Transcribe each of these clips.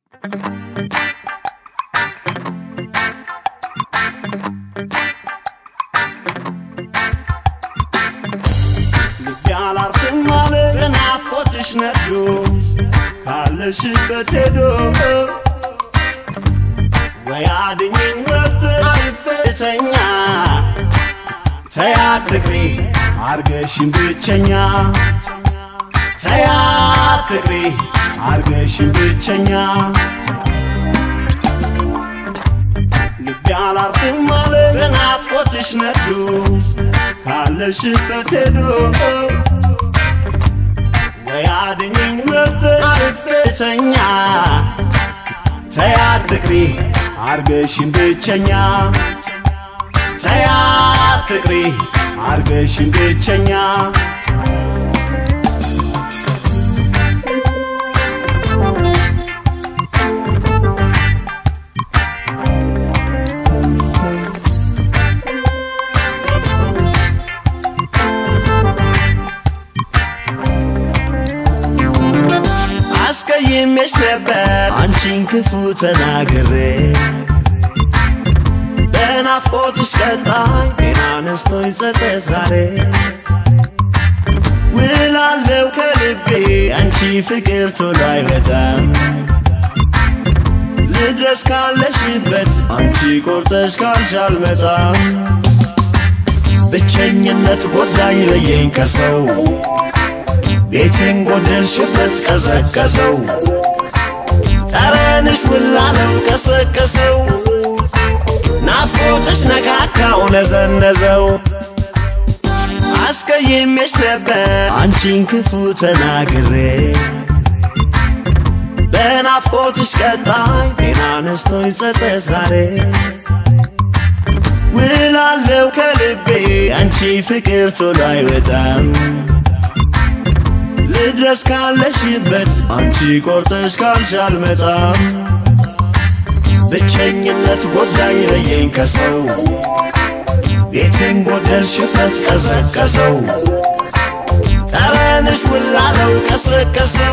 ልቤ አላርፍም አለ በናፍቆትሽ ነዶ ካለሽበት ሄዶ ወይ አድኝኝ ወጥተሽ ፍተኛ ተያት ትቅሪ አርገሽን ብቸኛ ተያት ትቅሪ አርገሽን ብቸኛ ልቤ አላርፍም አለ በናፍቆትሽ ነዶ ካለሽበት ሄዶ ወይ አድኝኝ ወጥተሽ ፍተኛ ተያት ትቅሪ አርገሽን ብቸኛ ተያት ትቅሪ አርገሽን ብቸኛ አስቀይሜሽ ነበር አንቺን ክፉ ተናግሬ በናፍቆትሽ ቀጣይ ጤና ነስቶኝ ጸጸት ዛሬ ውላለው ከልቤ አንቺ ፍቅር ቶሎ አይወጣም ልድረስ ካለሽበት አንቺ ቆርጠሽ ካልሽ አልመጣም ብቸኝነት ጎዳኝ ለየኝ ከሰው ቤቴን ጎደልሽበት ቀዘቀዘው ጠረንሽ ውላለው ቀሰቀሰው ናፍቆትሽ ነካካው ነዘነዘው አስቀይሜሽ ነበር አንቺን ክፉ ተናግሬ በናፍቆትሽ ቀጣይ ጤና ነስቶኝ ጸጸት ዛሬ ውላለው ከልቤ አንቺ ፍቅር ቶሎ አይወጣም ልድረስ ካለሽበት አንቺ ቆርጠሽ ካልሽ አልመጣም ብቸኝነት ጎዳኝ ለየኝ ከሰው ቤቴን ጎደልሽበት ቀዘቀዘው ጠረንሽ ውላለው ቀሰቀሰው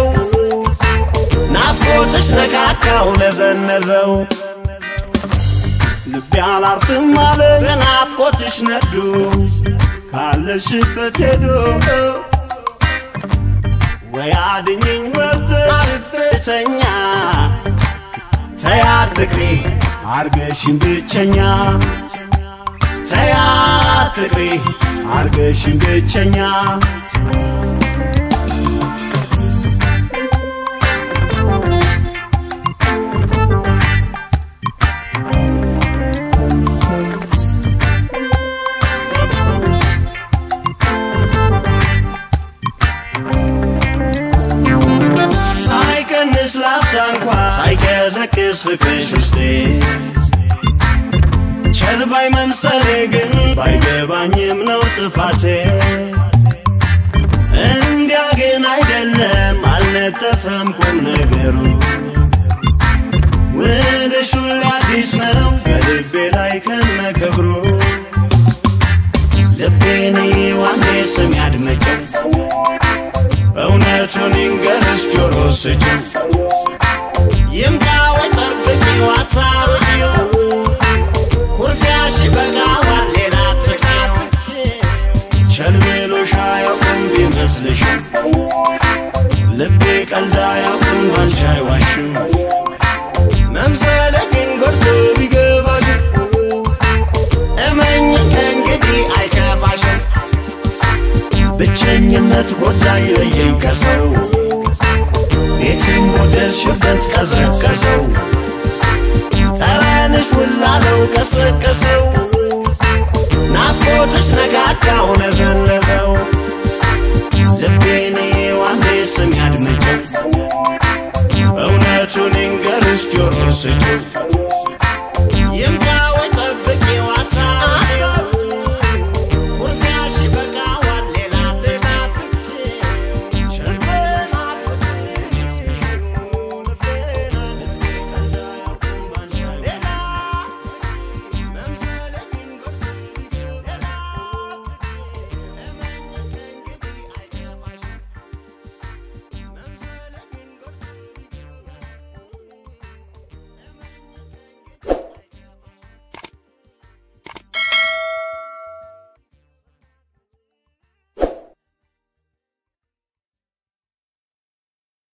ናፍቆትሽ ነካካው ነዘነዘው ልቤ አላርፍም አለ በናፍቆትሽ ነዶ ካለሽበት ሄዶ ወይ አድኝኝ ወጥተሽ ፍተኛ ተያት ትቅሪ አርገሽን ብቸኛ ተያት ትቅሪ አርገሽን ብቸኛ ሳይቀንስ ላፍታ እንኳ ሳይቀዘቅዝ ፍቅርሽ ውስጤ ቸልባይ መምሰሌ ግን ባይገባኝም ነው ጥፋቴ እንዲያ ግን አይደለም አልነጠፈም ቁም ነገሩ ውልሽ ሁሌ አዲስ ነው በልቤ ላይ ከነ ክብሩ ልቤን ዋንዴ ስም ያድመጨው እውነቱን ይንገርሽ ጆሮ ስጭው ይምጣ ወይ ጠብቂው አታሮጂው ኩርፊያሽ በቃዋል ሌላ ትኬት ቸልሜሎሽ አያውቅም ቢመስልሽም ልቤ ቀልድ አያውቅም ባንቺ አይዋሽም መምሰለ ግን ጎድቶ ቢገባሽም እመኝ ከእንግዲህ አይከፋሽም ብቸኝነት ጎዳኝ ለየኝ ከሰው ቤቴን ጎደልሽበት ቀዘቀዘው ጠረንሽ ውላለው ቀሰቀሰው ናፍቆትሽ ነካካው ነዘነዘው ልቤን ዋንዴ ስም ያድምጨው እውነቱን ይንገርሽ ጆሮ ስጭው